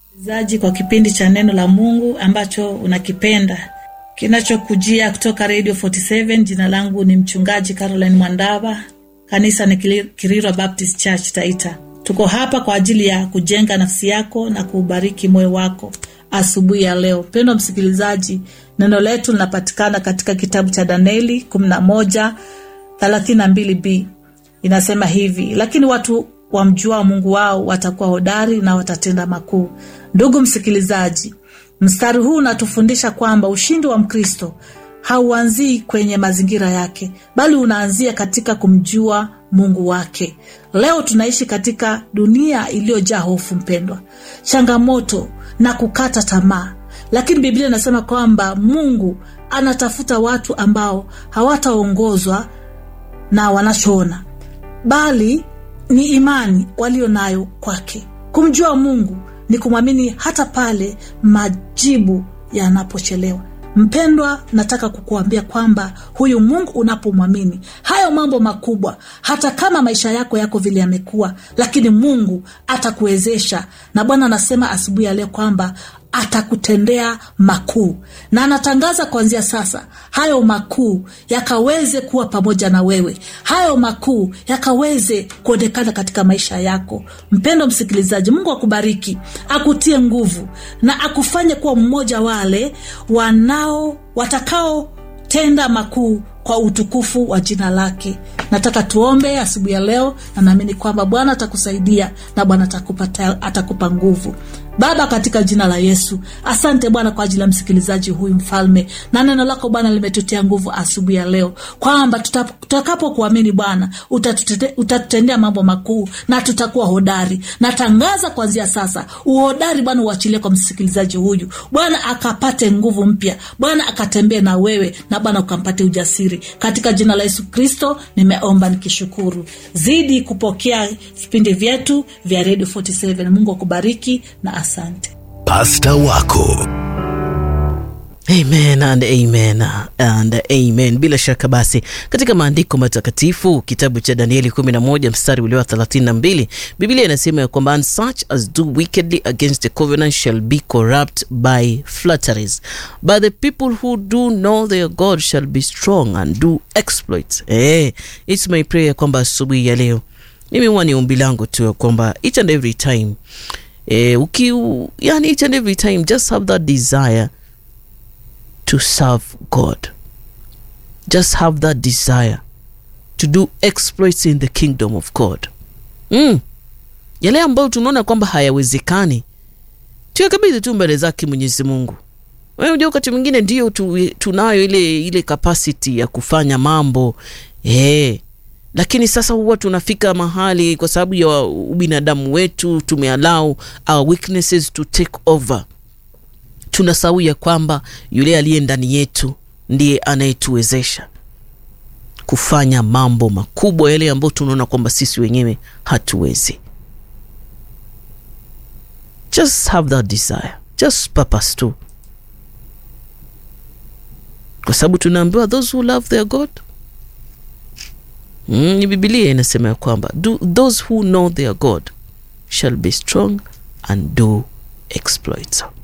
zaji kwa kipindi cha neno la Mungu ambacho unakipenda kinachokujia kutoka Radio 47. Jina langu ni mchungaji Caroline Mwandava, kanisa ni Kirirwa Baptist Church Taita. Tuko hapa kwa ajili ya kujenga nafsi yako na kuubariki moyo wako asubuhi ya leo. Mpendwa msikilizaji, neno letu linapatikana katika kitabu cha Danieli 11 32b. Inasema hivi: lakini watu wamjua Mungu wao watakuwa hodari na watatenda makuu. Ndugu msikilizaji, mstari huu unatufundisha kwamba ushindi wa Mkristo hauanzii kwenye mazingira yake, bali unaanzia katika kumjua Mungu wake. Leo tunaishi katika dunia iliyojaa hofu, mpendwa, changamoto na kukata tamaa, lakini Biblia inasema kwamba Mungu anatafuta watu ambao hawataongozwa na wanachoona, bali ni imani walio nayo kwake. Kumjua Mungu ni kumwamini hata pale majibu yanapochelewa. Mpendwa, nataka kukuambia kwamba huyu Mungu unapomwamini, hayo mambo makubwa, hata kama maisha yako yako vile yamekuwa, lakini Mungu atakuwezesha. Na Bwana anasema asubuhi ya leo kwamba atakutendea makuu, na anatangaza kuanzia sasa hayo makuu yakaweze kuwa pamoja na wewe, hayo makuu yakaweze kuonekana katika maisha yako. Mpendo msikilizaji, Mungu akubariki, akutie nguvu na akufanye kuwa mmoja wale wanao watakaotenda makuu kwa utukufu wa jina lake. Nataka tuombe asubuhi ya leo, na naamini kwamba Bwana atakusaidia na Bwana atakupa, atakupa nguvu. Baba, katika jina la Yesu, asante Bwana kwa ajili ya msikilizaji huyu mfalme, na neno lako Bwana limetutia nguvu asubuhi ya leo, kwamba tutakapokuamini Bwana utatutendea mambo makuu na tutakuwa hodari. Natangaza kuanzia sasa uhodari Bwana uachilie kwa msikilizaji huyu Bwana, akapate nguvu mpya Bwana, akatembee na wewe na Bwana ukampate ujasiri, katika jina la Yesu Kristo nimeomba nikishukuru. Zidi kupokea vipindi vyetu vya Radio 47. Mungu akubariki na asante. Pasta wako Amen and amen and amen. Bila shaka basi, katika maandiko matakatifu kitabu cha Danieli 11 mstari ule wa 32, Biblia inasema ya kwamba and such as do wickedly against the covenant shall be corrupt by flatteries but the people who do know their God shall be strong and do exploits. Eh, it's my prayer kwamba asubuhi ya leo mimi huwa ni ombi langu tu kwamba each and every time eh, uki yani each and every time just have that desire to serve God. Just have that desire to do exploits in the kingdom of God. Mm. Yale ambayo tunaona kwamba hayawezekani tuyakabidhi tu mbele zake Mwenyezi Mungu. Wewe unajua wakati mwingine ndio tu, tunayo ile ile capacity ya kufanya mambo eh, lakini sasa huwa tunafika mahali kwa sababu ya ubinadamu wetu tumeallow our weaknesses to take over tunasahau ya kwamba yule aliye ndani yetu ndiye anayetuwezesha kufanya mambo makubwa yale ambayo tunaona kwamba sisi wenyewe hatuwezi. Just have that desire, just purpose tu, kwa sababu tunaambiwa those who love their God mm, ni Biblia inasema ya kwamba those who know their God shall be strong and do exploits.